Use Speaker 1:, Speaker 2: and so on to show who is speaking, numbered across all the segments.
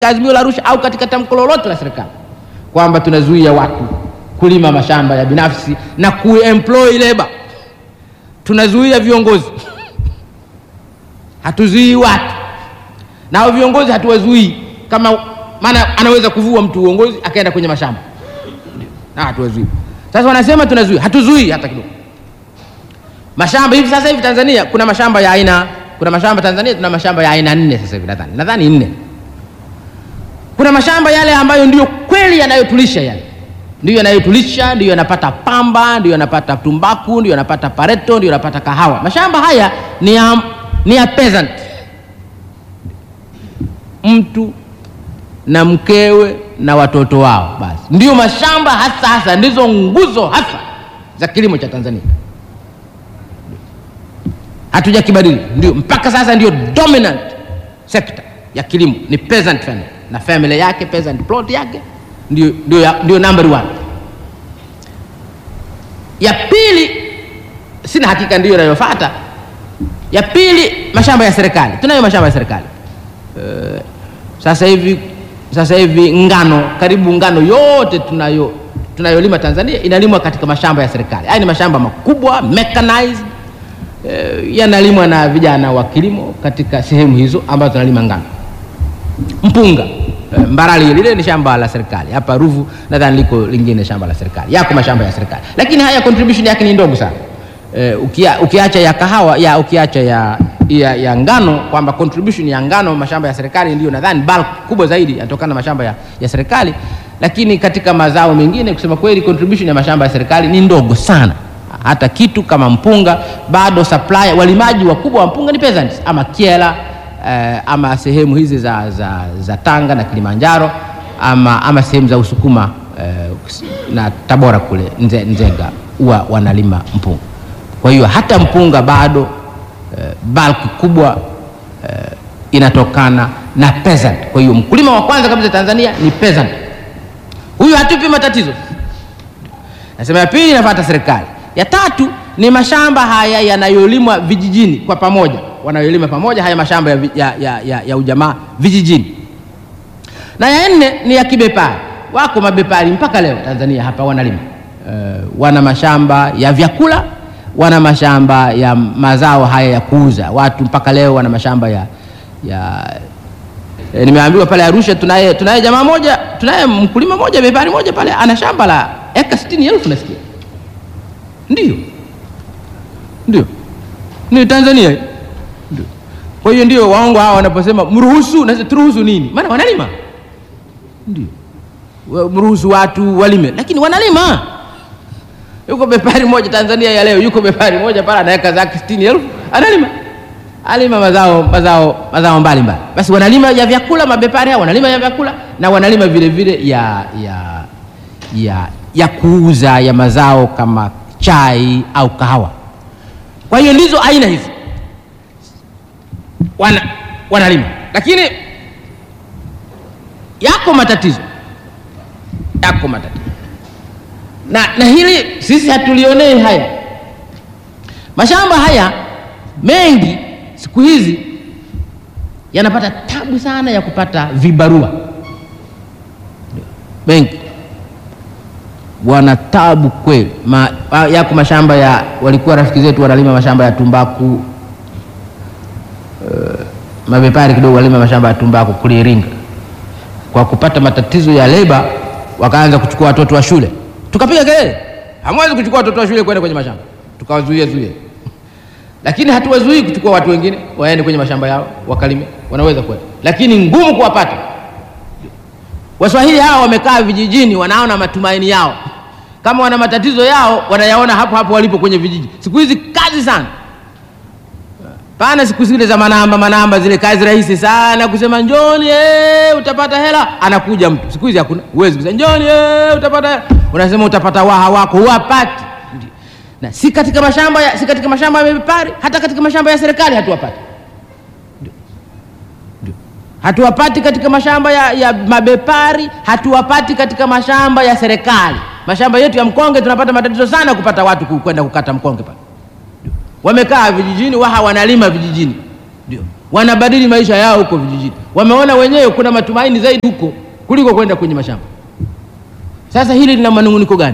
Speaker 1: azimio la Arusha au katika tamko lolote la serikali kwamba tunazuia watu kulima mashamba ya binafsi na kuemploy labor. Tunazuia viongozi, hatuzuii watu, na hao viongozi hatuwazuii kama, maana anaweza kuvua mtu uongozi akaenda kwenye mashamba na hatuwazuii. Sasa wanasema tunazuia, hatuzuii hata kidogo. Mashamba hivi sasa hivi Tanzania kuna mashamba ya aina, kuna mashamba Tanzania tuna mashamba ya aina nne sasa hivi, nadhani nadhani nne kuna mashamba yale ambayo ndiyo kweli yanayotulisha yale ndiyo yanayotulisha, ndiyo yanapata pamba, ndiyo yanapata tumbaku, ndiyo yanapata pareto, ndiyo yanapata kahawa. Mashamba haya ni ya, ni ya peasant, mtu na mkewe na watoto wao, basi ndiyo mashamba hasa hasa, ndizo nguzo hasa za kilimo cha Tanzania. Hatujakibadili, ndio mpaka sasa, ndio dominant sector ya kilimo ni peasant family na family yake peasant plot yake ndio, ndio, ndio number one. Ya pili sina hakika ndiyo inayofuata. Ya pili mashamba ya serikali, tunayo mashamba ya serikali uh, sasa hivi sasa hivi ngano, karibu ngano yote tunayo tunayolima Tanzania inalimwa katika mashamba ya serikali. Haya ni mashamba makubwa mechanized, uh, yanalimwa na vijana wa kilimo katika sehemu hizo ambazo tunalima ngano mpunga Mbarali lile ni shamba la serikali. Hapa Ruvu nadhani liko lingine shamba la serikali, yako mashamba ya serikali, lakini haya contribution yake ni ndogo sana. E, ukia, ukiacha ya kahawa ya ukiacha ya, ya, ya ngano kwamba contribution ya ngano mashamba ya serikali ndio nadhani bulk kubwa zaidi yanatokana na mashamba ya, ya serikali, lakini katika mazao mengine kusema kweli contribution ya mashamba ya serikali ni ndogo sana. Hata kitu kama mpunga bado supply, walimaji wakubwa wa mpunga ni peasants ama Kyela Eh, ama sehemu hizi za, za, za Tanga na Kilimanjaro ama, ama sehemu za Usukuma eh, na Tabora kule nze, Nzega huwa wanalima mpunga. Kwa hiyo hata mpunga bado eh, bulk kubwa eh, inatokana na peasant. Kwa hiyo mkulima wa kwanza kabisa Tanzania ni peasant, huyu hatupi matatizo. Nasema ya pili inafuata serikali, ya tatu ni mashamba haya yanayolimwa vijijini kwa pamoja wanayolima pamoja haya mashamba ya, ya, ya, ya, ya ujamaa vijijini, na ya nne ni ya kibepari. Wako mabepari mpaka leo Tanzania hapa wanalima uh, wana mashamba ya vyakula, wana mashamba ya mazao haya ya kuuza. Watu mpaka leo wana mashamba ya, ya e, nimeambiwa pale Arusha tunaye tunaye jamaa moja, tunaye mkulima moja bepari moja pale ana shamba la eka sitini elfu nasikia, ndio ndio ni Tanzania kwa hiyo ndio waongo hawa wanaposema mruhusu, na turuhusu nini? Maana wanalima, ndio mruhusu watu walime, lakini wanalima. Yuko bepari moja Tanzania ya leo, yuko bepari moja pale anaweka zake sitini elfu analima, alima mazao mazao mazao mbalimbali. Basi wanalima ya vyakula, mabepari hao wanalima ya vyakula na wanalima vile vile ya, ya, ya, ya kuuza ya mazao kama chai au kahawa. Kwa hiyo ndizo aina hizi wana wanalima, lakini yako matatizo, yako matatizo na, na hili sisi hatulionei haya. Mashamba haya mengi siku hizi yanapata tabu sana ya kupata vibarua, mengi wana tabu kweli. Ma, yako mashamba ya walikuwa rafiki zetu wanalima mashamba ya tumbaku Uh, mabepari kidogo walima mashamba ya tumbaku kule Iringa. Kwa kupata matatizo ya leba, wakaanza kuchukua watoto wa shule, tukapiga kelele, hamwezi kuchukua watoto wa shule kwenda kwenye mashamba, tukawazuia zuia, lakini hatuwazuii kuchukua watu wengine waende kwenye mashamba yao wakalime, wanaweza kwenda, lakini ngumu kuwapata. Waswahili hawa wamekaa vijijini, wanaona matumaini yao, kama wana matatizo yao wanayaona hapo hapo walipo kwenye vijiji. Siku hizi kazi sana pana siku zile za manamba manamba, zile kazi rahisi sana kusema njoni, ee, utapata hela. Anakuja mtu siku hizi hakuna, huwezi kusema njoni, ee, utapata hela. Unasema utapata waha wako, huwapati. Na si katika mashamba ya, si katika mashamba ya bepari, hata katika mashamba ya serikali hatuwapati, hatuwapati katika mashamba ya, ya mabepari, hatuwapati katika mashamba ya serikali. Mashamba yetu ya mkonge tunapata matatizo sana kupata watu kwenda kukata mkonge pale wamekaa vijijini, waha wanalima vijijini, ndio wanabadili maisha yao huko vijijini. Wameona wenyewe kuna matumaini zaidi huko kuliko kwenda kwenye mashamba. Sasa hili lina manunguniko gani?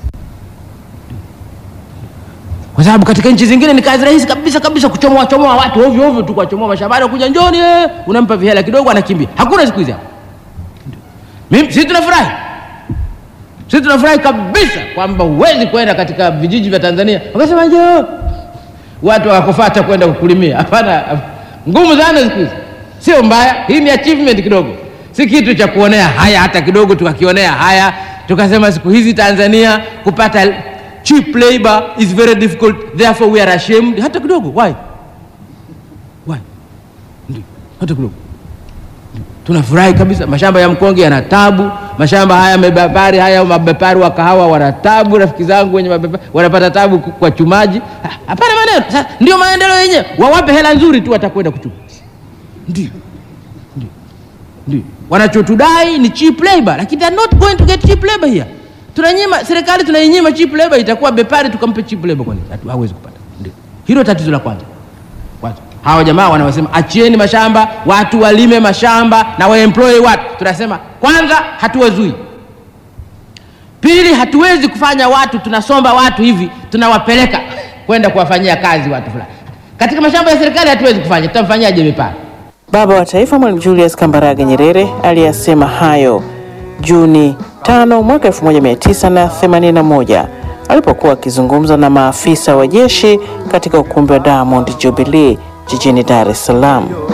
Speaker 1: Kwa sababu katika nchi zingine ni kazi rahisi kabisa kabisa kuchomoa chomoa watu ovyo ovyo tu, kuwachomoa mashambani, kuja njoni, eh, unampa vihela kidogo, anakimbia. Hakuna siku hizi hapa. Mimi sisi tunafurahi, sisi tunafurahi kabisa kwamba huwezi kwenda katika vijiji vya Tanzania wakasema njoo watu wakufata kwenda kukulimia. Hapana, ngumu sana siku hizi. Sio mbaya, hii ni achievement kidogo, si kitu cha kuonea haya hata kidogo. Tukakionea haya tukasema siku hizi Tanzania kupata cheap labor is very difficult, therefore we are ashamed. Hata kidogo. Why? Why? Ndio, hata kidogo tunafurahi kabisa. Mashamba ya mkonge yana tabu, mashamba haya mabepari haya mabepari wa kahawa wana tabu, rafiki zangu wenye mabepari wanapata tabu kwa chumaji. Hapana maneno. Sasa ndio maendeleo yenyewe, wawape hela nzuri tu, watakwenda kuchuma. Ndio, ndio, ndio wanachotudai ni cheap labor, lakini they are not going to get cheap labor here. Tunanyima serikali, tunainyima cheap labor, itakuwa bepari tukampe cheap labor, kwani hawezi kupata? Ndio hilo tatizo la kwanza. Kwanza hawa jamaa wanaosema achieni mashamba watu walime mashamba na waemploy watu, tunasema kwanza hatuwazui. Pili, hatuwezi kufanya watu tunasomba watu hivi tunawapeleka kwenda kuwafanyia kazi watu fulani katika mashamba ya serikali, hatuwezi kufanya. Tutamfanyaje bepari?
Speaker 2: Baba wa Taifa Mwalimu Julius Kambarage Nyerere aliyasema hayo Juni 5 mwaka 1981 alipokuwa akizungumza na maafisa wa jeshi katika ukumbi wa Diamond Jubilee jijini Dar es Salaam.